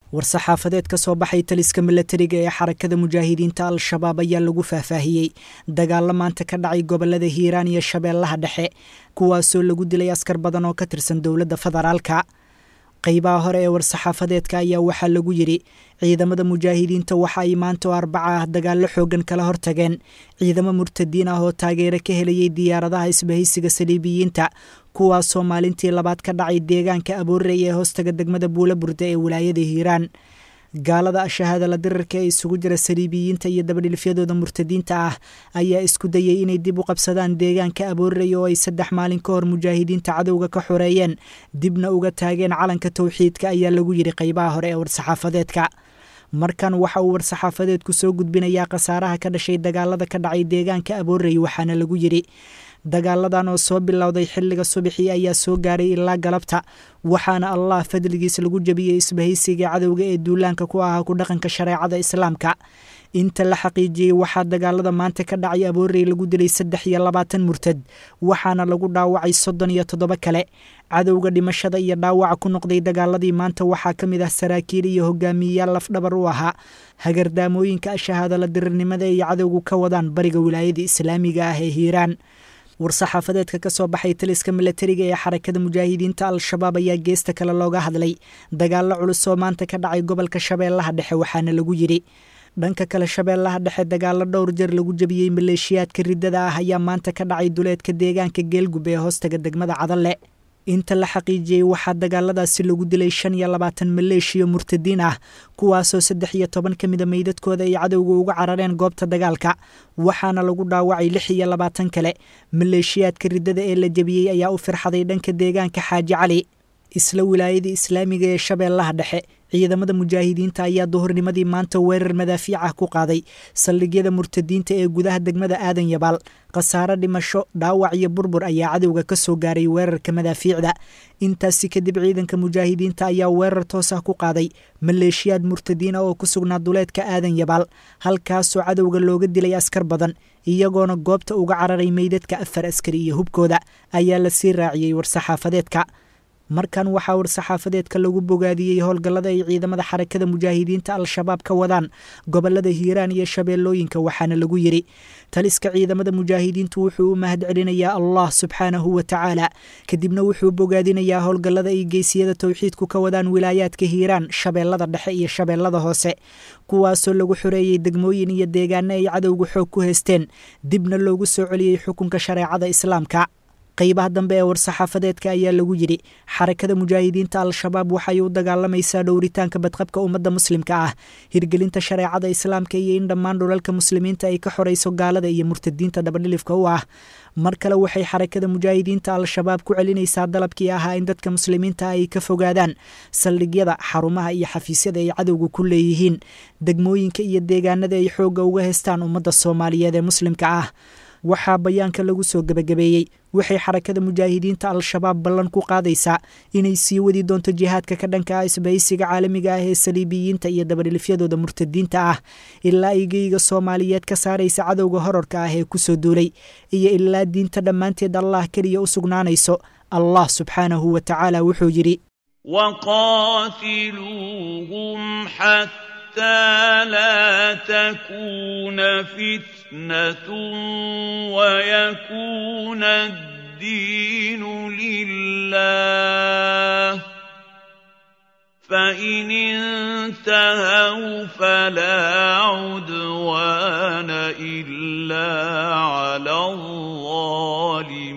war-saxaafadeed ka soo baxay taliska milatariga ee xarakada mujaahidiinta al-shabaab ayaa lagu faahfaahiyey dagaallo maanta ka dhacay gobolada hiiraan iyo shabeellaha dhexe kuwaasoo lagu dilay askar badan oo ka tirsan dowladda federaalka qaybaha hore ee war-saxaafadeedka ayaa waxaa lagu yidhi ciidamada mujaahidiinta waxa ay maanta oo arbaca ah dagaallo xooggan kala hortageen ciidamo murtadiin ah oo taageero ka helayay diyaaradaha isbahaysiga saliibiyiinta kuwaasoo maalintii labaad ka dhacay deegaanka aboorey ee hoostaga degmada buula burda ee wilaayada hiiraan gaalada shahaadala dirarka ee isugu jira saliibiyiinta iyo dabadhilfyadooda murtadiinta ah ayaa isku dayay inay dib u qabsadaan deegaanka aboorey oo ay saddex maalin ka hor mujaahidiinta cadowga ka xoreeyeen dibna uga taageen calanka towxiidka ayaa lagu yidhi qaybaha hore ee war-saxaafadeedka markan waxa uu war-saxaafadeedku soo gudbinayaa khasaaraha ka dhashay dagaalada ka dhacay deegaanka aboorey waxaana lagu yidhi dagaaladan oo soo bilowday xilliga subaxii ayaa soo gaaray ilaa galabta waxaana allah fadligiis lagu jebiyey isbahaysiga cadowga ee duulaanka ku ahaa ku dhaqanka shareecada islaamka inta la xaqiijiyey waxaa dagaalada maanta ka dhacay aboorey lagu dilay saddex iyo labaatan murtad waxaana lagu dhaawacay soddon iyo toddoba kale cadowga dhimashada iyo dhaawaca ku noqday dagaaladii maanta waxaa ka mid ah saraakiil iyo hogaamiyeyaal lafdhabar u ahaa hagardaamooyinka shahaadala dirirnimada ay cadowgu ka wadaan bariga wilaayada islaamiga ah ee hiiraan war-saxaafadeedka ka soo baxay taliska milatariga ee xarakada mujaahidiinta al-shabaab ayaa geesta kale looga hadlay dagaallo culus oo maanta ka dhacay gobolka shabeellaha dhexe waxaana lagu yidhi dhanka kale shabeellaha dhexe dagaallo dhowr jeer lagu jebiyey maleeshiyaadka riddada ah ayaa maanta ka dhacay duleedka deegaanka geelgub ee hoostaga degmada cadalle inta la xaqiijiyey waxaa dagaaladaasi lagu dilay shan iyo labaatan maleeshiya murtadiin ah kuwaasoo saddex iyo toban ka mida meydadkooda ay cadowga uga carareen goobta dagaalka waxaana lagu dhaawacay lix iyo labaatan kale maleeshiyaadka riddada ee la jebiyey ayaa u firxaday dhanka deegaanka xaaji cali isla wilaayada islaamiga ee shabeellaha dhexe ciidamada mujaahidiinta ayaa duhurnimadii maanta weerar madaafiic ah ku qaaday saldhigyada murtadiinta ee gudaha degmada aadan yabaal khasaare dhimasho dhaawac iyo burbur ayaa cadowga ka soo gaaray weerarka madaafiicda intaasi kadib ciidanka mujaahidiinta ayaa weerar toos ah ku qaaday maleeshiyaad murtadiin ah oo ku sugnaa duleedka aadan yabaal halkaasoo cadowga looga dilay askar badan iyagoona goobta uga cararay meydadka afar askari iyo hubkooda ayaa la sii raaciyey war-saxaafadeedka markan waxaa war-saxaafadeedka lagu bogaadiyey howlgallada ay ciidamada xarakada mujaahidiinta al-shabaab ka wadaan gobolada hiiraan iyo shabeellooyinka waxaana lagu yidhi taliska ciidamada mujaahidiintu wuxuu u mahad celinayaa allah subxaanahu wa tacaala kadibna wuxuu bogaadinayaa howlgallada ay geysiyada towxiidku ka wadaan wilaayaadka hiiraan shabeellada dhexe iyo shabeellada hoose kuwaasoo lagu xoreeyey degmooyin iyo deegaano ay cadowga xoog ku haysteen dibna loogu soo celiyey xukunka shareecada islaamka qaybaha dambe ee war-saxaafadeedka ayaa lagu yidhi xarakada mujaahidiinta al-shabaab waxay u dagaalamaysaa dhowritaanka badqabka ummadda muslimka ah hirgelinta shareecada islaamka iyo in dhammaan dhulalka muslimiinta ay ka xorayso gaalada iyo murtadiinta dabadhilifka u ah mar kale waxay xarakada mujaahidiinta al-shabaab ku celinaysaa dalabkii ahaa in dadka muslimiinta ay ka fogaadaan saldhigyada xarumaha iyo xafiisyada ay cadowga ku leeyihiin degmooyinka iyo deegaanada ay xoogga uga haystaan ummadda soomaaliyeed ee muslimka ah waxaa bayaanka lagu soo gebagabeeyey waxay xarakada mujaahidiinta al-shabaab ballan ku qaadaysaa inay sii wadi doonto jihaadka ka dhanka ah isbahaysiga caalamiga ah ee saliibiyiinta iyo dabadhilifyadooda murtadiinta ah ilaa ay geyga soomaaliyeed ka saaraysa cadowga horarka ah ee kusoo duulay iyo ilaa diinta dhammaanteed allah keliya u sugnaanayso allah subxaanahu wa tacaala wuxuu yidhi حتى لا تكون فتنة ويكون الدين لله فإن انتهوا فلا عدوان إلا على الظالمين